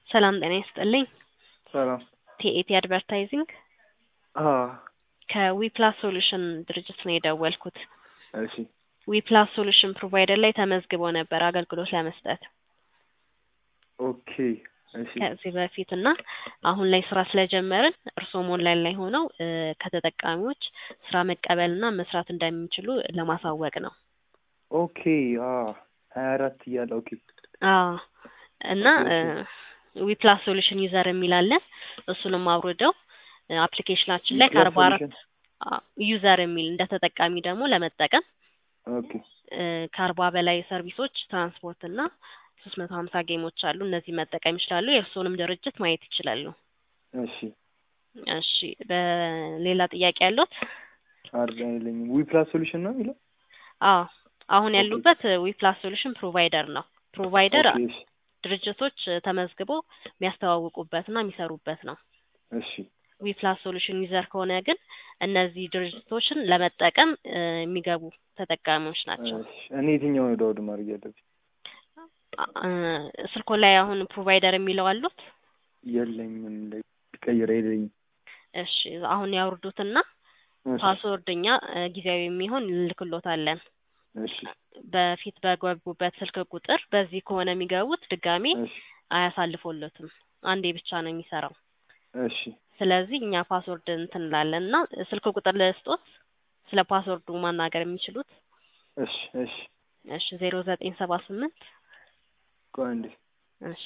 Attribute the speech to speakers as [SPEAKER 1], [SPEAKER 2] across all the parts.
[SPEAKER 1] ሰላም ጤና ይስጥልኝ።
[SPEAKER 2] ሰላም
[SPEAKER 1] ቲኤቲ አድቨርታይዚንግ
[SPEAKER 2] አ
[SPEAKER 1] ከዊፕላስ ሶሉሽን ድርጅት ነው የደወልኩት።
[SPEAKER 2] እሺ
[SPEAKER 1] ዊፕላስ ሶሉሽን ፕሮቫይደር ላይ ተመዝግቦ ነበር አገልግሎት ለመስጠት
[SPEAKER 2] ኦኬ እሺ
[SPEAKER 1] ከዚህ በፊት እና አሁን ላይ ስራ ስለጀመርን እርስዎም ኦንላይን ላይ ሆነው እ ከተጠቃሚዎች ስራ መቀበልና መስራት እንደሚችሉ ለማሳወቅ ነው።
[SPEAKER 2] ኦኬ አ ሀያ አራት እያለ ኦኬ
[SPEAKER 1] አዎ እና ዊፕላስ ሶሉሽን ዩዘር የሚል አለ። እሱንም አውርደው አፕሊኬሽናችን ላይ ከአርባ አራት ዩዘር የሚል እንደ ተጠቃሚ ደግሞ ለመጠቀም
[SPEAKER 2] ኦኬ
[SPEAKER 1] እ ከአርባ በላይ ሰርቪሶች ትራንስፖርት እና ሶስት መቶ ሀምሳ ጌሞች አሉ። እነዚህ መጠቀም ይችላሉ። የእርስዎንም ድርጅት ማየት ይችላሉ።
[SPEAKER 2] እሺ
[SPEAKER 1] እሺ በሌላ ጥያቄ ያለዎት?
[SPEAKER 2] አር የለኝም። ዊ ፕላስ ሶሉሽን ነው የሚለው?
[SPEAKER 1] አዎ አሁን ያሉበት ዊፕላስ ሶሉሽን ፕሮቫይደር ነው። ፕሮቫይደር
[SPEAKER 2] ኦኬ እሺ
[SPEAKER 1] ድርጅቶች ተመዝግበው የሚያስተዋውቁበትና የሚሰሩበት ነው።
[SPEAKER 2] እሺ
[SPEAKER 1] ዊፕላስ ሶሉሽን ዩዘር ከሆነ ግን እነዚህ ድርጅቶችን ለመጠቀም እ የሚገቡ ተጠቃሚዎች ናቸው።
[SPEAKER 2] እሺ እኔ የትኛውን ዳውድ ማድረግ ያለብኝ?
[SPEAKER 1] እ ስልኮ ላይ አሁን ፕሮቫይደር የሚለው አሉት?
[SPEAKER 2] የለኝም ላይ ቀይረ የለኝም።
[SPEAKER 1] እሺ አሁን ያውርዱትና
[SPEAKER 2] እሺ
[SPEAKER 1] ፓስወርድ እኛ እ ጊዜያዊ የሚሆን እንልክሎታለን።
[SPEAKER 2] እሺ
[SPEAKER 1] በፊት በገቡበት ስልክ ቁጥር በዚህ ከሆነ የሚገቡት ድጋሜ
[SPEAKER 2] እሺ
[SPEAKER 1] አያሳልፎለትም። አንዴ ብቻ ነው የሚሰራው።
[SPEAKER 2] እሺ
[SPEAKER 1] ስለዚህ እኛ ፓስወርድ እንትን እንላለን እና ስልክ ቁጥር ልስጦት ስለ ፓስወርዱ ማናገር የሚችሉት
[SPEAKER 2] እሺ እሺ
[SPEAKER 1] እሺ ዜሮ ዘጠኝ ሰባ ስምንት
[SPEAKER 2] ቆይ አንዴ
[SPEAKER 1] እሺ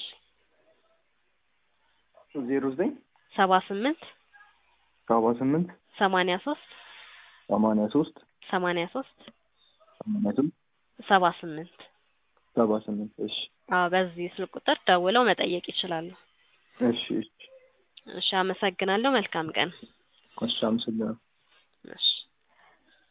[SPEAKER 2] ዜሮ ዘጠኝ
[SPEAKER 1] ሰባ ስምንት
[SPEAKER 2] ሰባ ስምንት
[SPEAKER 1] ሰማንያ ሶስት
[SPEAKER 2] ሰማንያ ሶስት
[SPEAKER 1] ሰማንያ ሶስት
[SPEAKER 2] ሰማንያ ስምንት
[SPEAKER 1] ሰባ ስምንት
[SPEAKER 2] ሰባ ስምንት እሺ
[SPEAKER 1] አዎ በዚህ ስልክ ቁጥር ደውለው መጠየቅ ይችላሉ።
[SPEAKER 2] እሺ እሺ
[SPEAKER 1] እሺ አመሰግናለሁ። መልካም ቀን።
[SPEAKER 2] እሺ አመሰግናለሁ።
[SPEAKER 1] እሺ